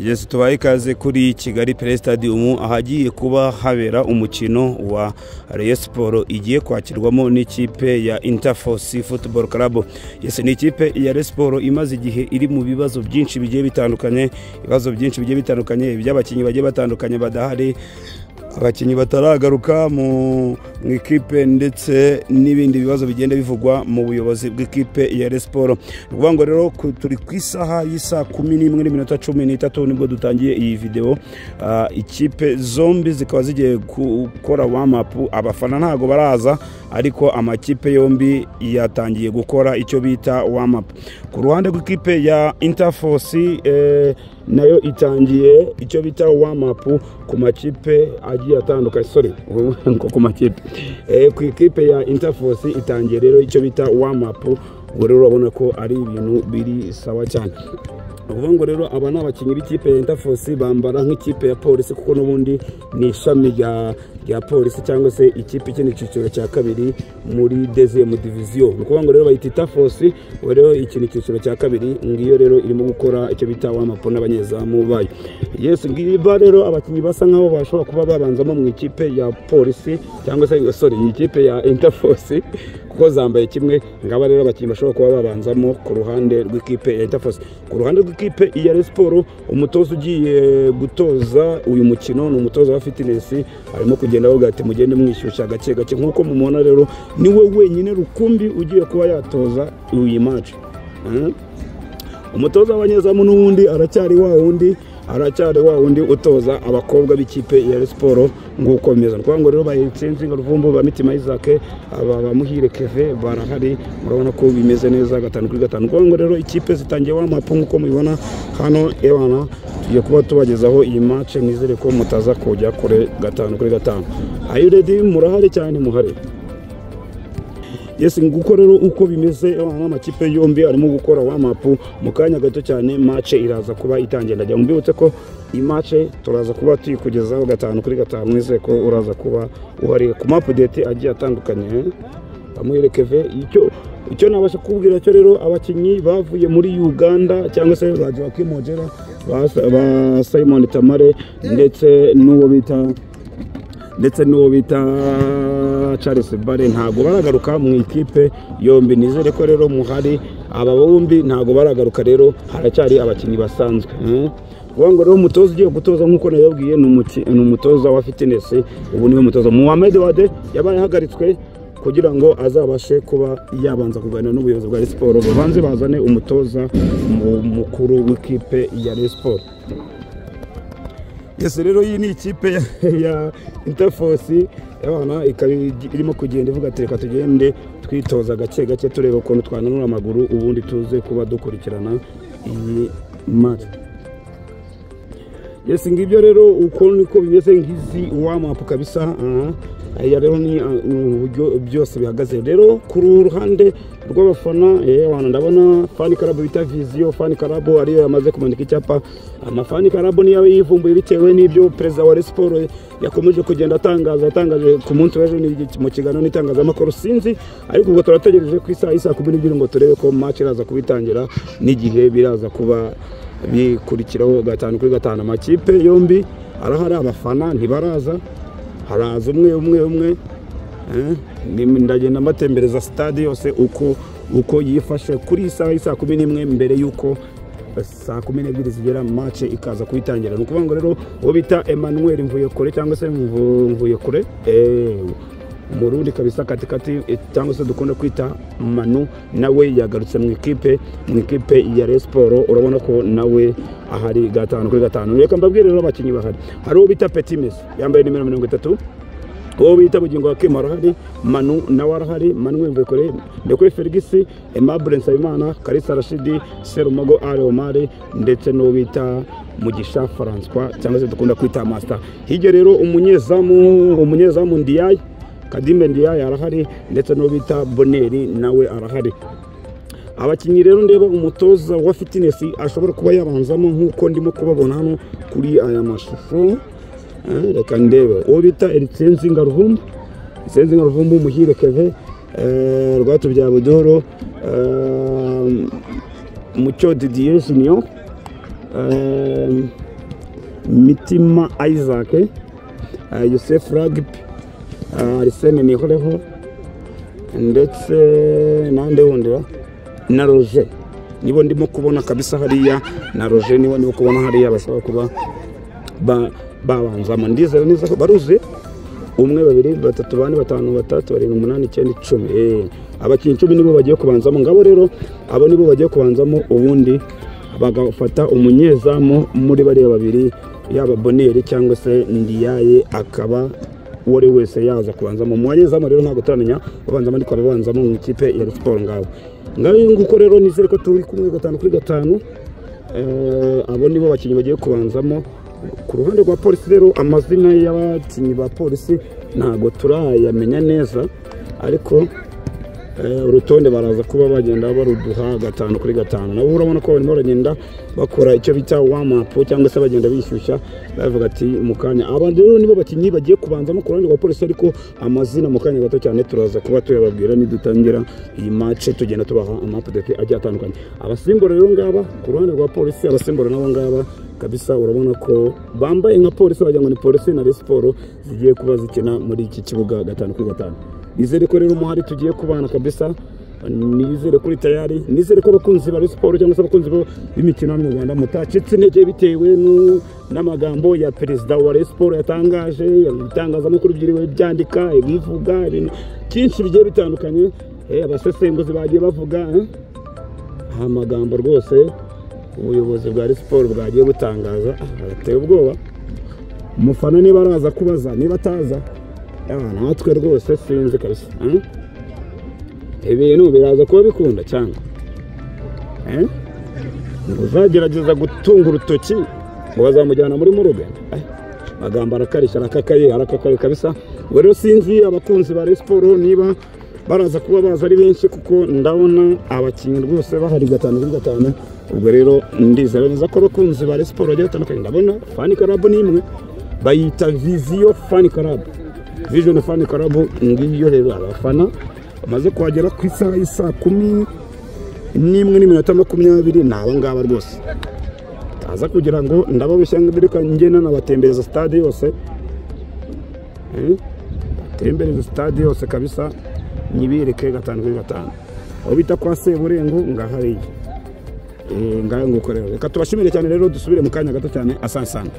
igeze tubaye ikaze kuri kigali pere stadium ahagiye kuba habera umukino wa Rayon siporo igiye kwakirwamo n'ikipe ya interforce football club yesi ni ikipe ya Rayon siporo imaze igihe iri mu bibazo byinshi bigiye bitandukanye ibibazo byinshi bigiye bitandukanye by'abakinnyi bagiye batandukanye badahari abakinnyi bataragaruka mu ikipe ndetse n'ibindi bibazo bigenda bivugwa mu buyobozi bw'ikipe ya resiporo ni ukuvuga ngo rero turi ku isaha y'isaa kumi n'imwe n'iminota cumi n'itatu nibwo dutangiye iyi videwo ikipe zombi zikaba zigiye gukora wamapu abafana ntabwo baraza ariko amakipe yombi yatangiye gukora icyo bita wamapu ku ruhande rw'ikipe ya interforce nayo itangiye icyo bita wamapu ku makipe agiye atandukanye sorry ku makipe ku ikipe ya interforce itangiye rero icyo bita wamapu ubwo rero urabona ko ari ibintu biri sawa cyane uvuga ngo rero aba ni abakinnyi b'ikipe ya interforce bambara nk'ikipe ya polisi kuko n'ubundi ni ishami rya polisi cyangwa se ikipe ikindi cyiciro cya kabiri muri dezemu diviziyo ni ukuvuga ngo rero bayita interforce ubu rero iki ni icyiciro cya kabiri ngiyo rero irimo gukora icyo bita wamapo n'abanyezamu bayo yesu ngiba rero abakinnyi basa nk'aho bashobora kuba babanzamo mu ikipe ya polisi cyangwa se sorry ikipe ya interforce kuko zambaye kimwe ngaba rero abakinnyi bashobora kuba babanzamo ku ruhande rw'ikipe ya interforce ku ruhande rw'ikipe ya resiporo umutoza ugiye gutoza uyu mukino ni umutoza wa fitinesi arimo kugenda avuga ati mugende mwishyushya gake gake nk'uko mubona rero niwe wenyine rukumbi ugiye kuba yatoza iyi maci umutoza w'abanyezamu n'ubundi aracyari wa wundi aracyari wa wundi utoza abakobwa b'ikipe ya siporo nguko bimeze ni ngo rero bayitsinze ruvumbu ba mitima y'izake aba bamuhire keve barahari murabona ko bimeze neza gatanu kuri gatanu ni ngo rero ikipe zitangiye wa mapu nk'uko mubibona hano ebana tugiye kuba tubagezaho iyi mace mwizere ko mutaza kujya kure gatanu kuri gatanu ayiredi murahari cyane muhare yesi nguko rero uko bimeze amakipe yombi arimo gukora wamapu mu kanya gato cyane mace iraza kuba itangiye ndagira mbibutse ko imace turaza kuba tuyikugezaho gatanu kuri gatanu wizeye ko uraza kuba uhari ku mapudeti agiye atandukanye bamuherekeve icyo icyo nabasha kubwira cyo rero abakinnyi bavuye muri uganda cyangwa se bagiye bakimogera ba simon tamare ndetse n'uwo bita ndetse n'uwo bita charles bare ntabwo baragaruka mu ikipe yombi nizere ko rero muhari aba bombi ntabwo baragaruka rero haracyari abakinnyi basanzwe uvuga ngo rero umutoza ugiye gutoza nk'uko nabibabwiye ni umutoza wa fitinesi ubu niwe mutoza muhammed wade yabaye ahagaritswe kugira ngo azabashe kuba yabanza kuganira n'ubuyobozi bwa siporo babanze bazane umutoza mukuru w'ikipe ya siporo yesi rero iyi ni ikipe ya interforce abana ikaba irimo kugenda ivuga ati reka tugende twitoza gake gake tureba ukuntu twananura amaguru ubundi tuze kuba dukurikirana iyi mari yesi ngibyo rero uko niko bimeze nk'izi wamapu kabisa aya rero ni uburyo byose bihagaze rero ku ruhande rw'abafana abantu ndabona fani karabu bita viziyo fani karabu ariyo yamaze kumanika icyapa amafani karabu niyo yivumbuye bitewe n'ibyo perezida wa resiporo yakomeje kugenda atangaza atangaje ku munsi w'ejo mu kiganiro n'itangazamakuru sinzi ariko ubwo turategereje ku isaha y'isa kumi n'ebyiri ngo turebe ko maci iraza kubitangira n'igihe biraza kuba bikurikiraho gatanu kuri gatanu amakipe yombi arahari abafana ntibaraza haraza umwe umwe umwe ndagenda mbatembereza sitade yose uko uko yifashe kuri iyi saha saa kumi n'imwe mbere y'uko saa kumi n'ebyiri zigera mace ikaza kuyitangira ni ukuvuga ngo rero uwo bita emmanuel mvuyekure cyangwa se mvuyekure murundi kabisa katikati cyangwa se dukunda kwita manu nawe yagarutse mu ikipe mu ikipe ya resiporo urabona ko nawe ahari gatanu kuri gatanu reka mbabwire rero abakinnyi bahari hari uwo bita petimesi yambaye nimero mirongo itatu uwo bita bugingo wa kema arahari manu nawe arahari manuel mbekore ndekwe ferigisi emabure nsabimana karisa rashidi serumago are omari ndetse n'uwo bita mugisha francois cyangwa se dukunda kwita masita hirya rero umunyezamu umunyezamu ndiyaye kadimbe ndiyaye arahari ndetse n'uwo bita boneri nawe arahari abakinnyi rero ndeba umutoza wa fitinesi ashobora kuba yabanzamo nk'uko ndimo kubabona hano kuri aya mashusho reka ndebe uwo bita erisenzinga ruvumbu erisenzinga ruvumbu umuhire keve rwatubya budoro mucyo didiye juniyo mitima isaac eh, yosef ragipi arisene nihoreho ndetse nande wundi ba? na roje nibo ndimo kubona kabisa hariya na roje nibo ndimo kubona hariya bashobora kuba ba- babanzamo ndizera neza ko baruzuye umwe babiri batatu bane batanu batatu barindwi umunani icyenda icumi Eh, abakinnyi icumi nibo bagiye kubanzamo ngabo rero abo nibo bagiye kubanzamo ubundi bagafata umunyezamu muri bariya babiri yaba boneri cyangwa se ndiyaye akaba uwo ari we wese yaza kubanzamo mu banyezamu rero ntabwo turamenya ubanzamo ariko ababanzamo mu ikipe ya Rayon siporo ngabo ngaho nguko rero nizere ko turi kumwe gatanu kuri gatanu Eh, abo nibo bakinnyi bagiye kubanzamo ku ruhande rwa polisi rero amazina y'abakinnyi ba polisi ntabwo turayamenya neza ariko eh, urutonde baraza kuba bagenda baruduha gatanu kuri gatanu nabo urabona ko barimo baragenda bakora icyo bita wamapu cyangwa se bagenda bishyushya bavuga ati mu kanya aba rero nibo bakinnyi bagiye kubanzamo ku ruhande rwa polisi ariko amazina mu kanya gato cyane turaza kuba tuyababwira nidutangira iyi mace tugenda tubaha amapudeti agiye atandukanye abasimbura rero ngaba ku ruhande rwa polisi abasimbura nabo ngaba kabisa urabona ko bambaye nka polisi wagira ngo ni polisi na Rayon siporo zigiye kuba zikina muri iki kibuga gatanu kuri gatanu nizere ko rero umuhari tugiye kubana kabisa nizere kuri tayari nizere ko abakunzi ba Rayon siporo cyangwa se abakunzi bo- b'imikino hano mu rwanda mutacitse intege bitewe nu- n'amagambo ya perezida wa Rayon siporo yatangaje ibitangazamakuru byiriwe byandika ibivuga ibintu byinshi bigiye bitandukanye Eh, abasesenguzi bagiye bavuga eh? nta magambo rwose ubuyobozi bwa Rayon siporo bwagiye butangaza ateye ubwoba umufana niba araza kubaza niba ataza yawa, natwe rwose sinzi kabisa eh? ibintu biraza kuba bikunda cyane eh? ngo uzagerageza gutunga urutoki ngo bazamujyana muri muruga eh? magambo arakarishya arakakaye arakakaye kabisa ubwo rero sinzi abakunzi ba Rayon siporo niba baraza kuba baza ari benshi kuko ndabona abakinnyi rwose bahari gatanu kuri gatanu ubwo rero ndizera neza ko abakunzi ba Rayon siporo bagiye batandukanye ndabona fani karabu ni imwe bayita viziyo fani karabu viziyo fani karabu ngiyo rero abafana bamaze kuhagera ku isaha y'isaa kumi n'imwe n'iminota makumyabiri ni aba ngaba rwose taza kugira ngo ndababeshya ngo reka njye nanabatembereza stade yose Eh, batembereze stade yose kabisa nyibereke gatanu kuri gatanu aho bita kwa seburengo ngahariye ngaho nguko rero reka tubashimire cyane rero dusubire mu kanya gato cyane asasana